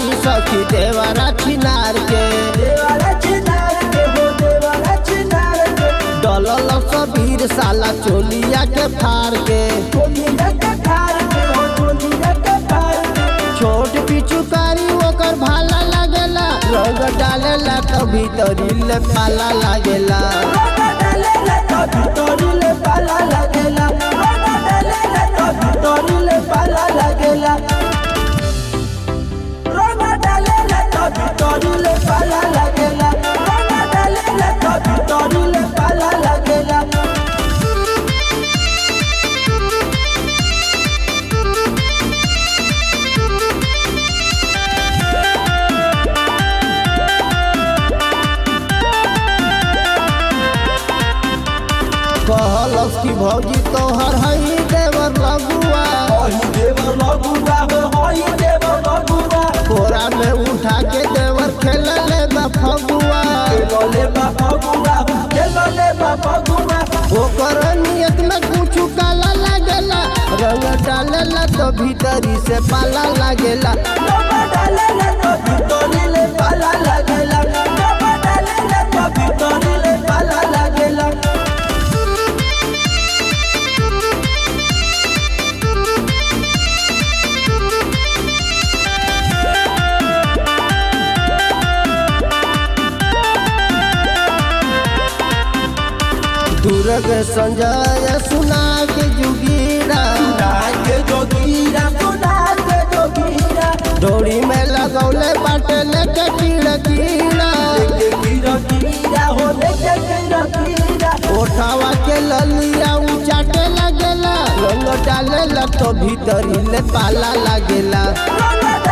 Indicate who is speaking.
Speaker 1: पिचुकारी सखी देवरा छिनार के
Speaker 2: देवारा चिनार के हो देवारा चिनार के
Speaker 1: डलल सबीर साला चोलिया के फार के
Speaker 2: चोलिया के फार के हो चोलिया के फार के
Speaker 1: छोट पिचुकारी ओकर भाला लागेला रंग डालेला तो भीतरी ले पाला लागेला
Speaker 2: रोगा डालेला तो भितरी ले पाला लागेला रोगा डालेला तो भितरी ले पाला लागेला रोगा डालेला तो भितरी ले पाला लागेला रोगा डालेला तो भितरी ले पाला लागेला
Speaker 1: कहलस की भौजी तोहर हई देवर लगुआ
Speaker 2: होई देवर लगुआ हो होई देवर लगुआ
Speaker 1: कोरा में उठा के देवर खेलले बा फगुआ
Speaker 2: खेलले बा फगुआ खेलले बा फगुआ
Speaker 1: ओकर नियत में कुछ काला लागेला रंग डालेला तो भीतरी से पाला लागेला
Speaker 2: रोगा डालेला तो भितरी ले पाला लागेला रोगा डालेला तो भितरी ले पाला लागेला
Speaker 1: दुर्ग संजय सुना के जुगीरा
Speaker 2: के जोगीरा सुना के जोगीरा
Speaker 1: डोरी में लगौले बाटे लेके कीड़ा कीड़ा
Speaker 2: लेके कीरा कीरा हो लेके कीरा कीरा
Speaker 1: ओठावा के ललिया उचाटे लगेला रंग डालेला तो भीतरी ले पाला लागेला
Speaker 2: रोगा